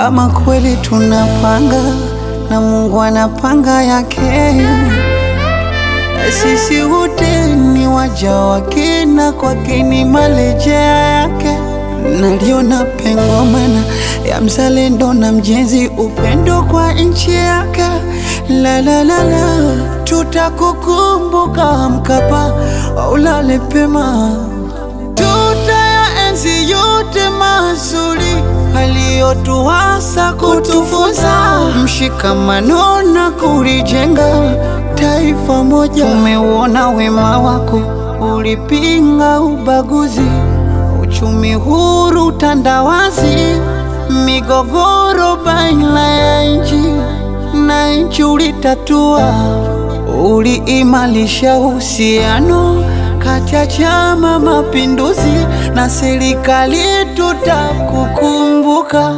Kama kweli tunapanga na Mungu anapanga yake, sisi wote ni waja wake na kwake ni marejea yake. Naliona pengo mana ya mzalendo na mjenzi, upendo kwa nchi yake. La la la la, tutakukumbuka Mkapa, ulale pema tutayaenzi yote mazuri aliyotuasa kutufunza, mshikamano na kulijenga taifa moja. Tumeuona wema wako, ulipinga ubaguzi, uchumi huru, utandawazi, migogoro baina ya nchi na nchi ulitatua, uliimarisha uhusiano kati ya Chama Mapinduzi na serikali. Tutakukumbuka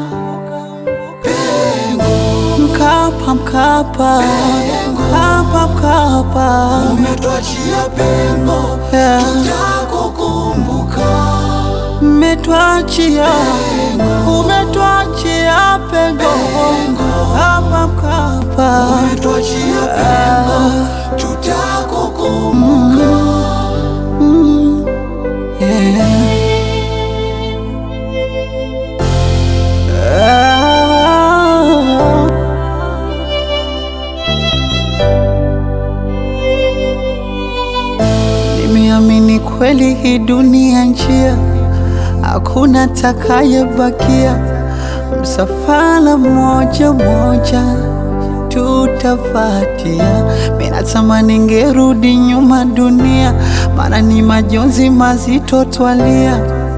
Mkapa, Mkapa, Mkapa, Mkapa, Umetuachia pengo, Yeah. tutakukumbuka. umetuachia umetuachia pengo Mkapa, Mkapa, Umetuachia pengo, tutakukumbuka. yeah. Ah. Nimeamini kweli hii dunia njia, hakuna takayebakia. Msafara mmoja mmoja tutafatia. Mimi natamani ngerudi nyuma dunia, maana ni majonzi mazito twalia,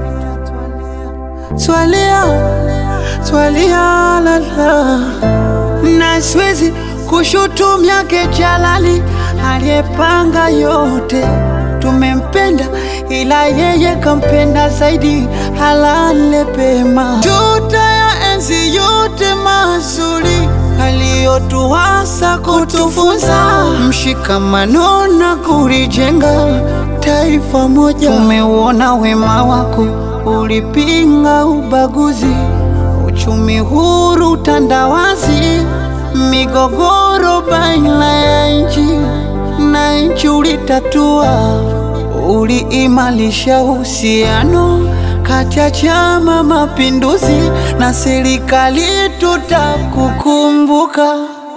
twalia, twalia lala, na siwezi kushutumia yake Jalali aliyepanga yote. Tumempenda ila yeye kampenda zaidi, halale pema. Tutayaenzi yote mazuri aliyotuasa kutufunza, mshikamano na kulijenga taifa moja. Tumeuona wema wako, ulipinga ubaguzi, uchumi huru, utandawazi, migogoro baina ya nchi na nchi ulitatua, uliimarisha uhusiano kati ya Chama Mapinduzi na serikali. Tutakukumbuka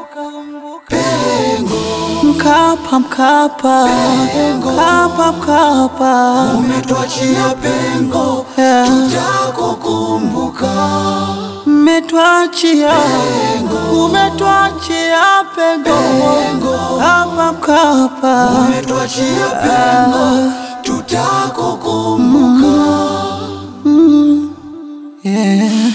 Mkapa, Mkapa, Mkapa, Mkapa, Umetuachia pengo, Yeah. tutakukumbuka. umetuachia umetuachia pengo Mkapa, Mkapa, Umetuachia pengo, tutakukumbuka. yeah.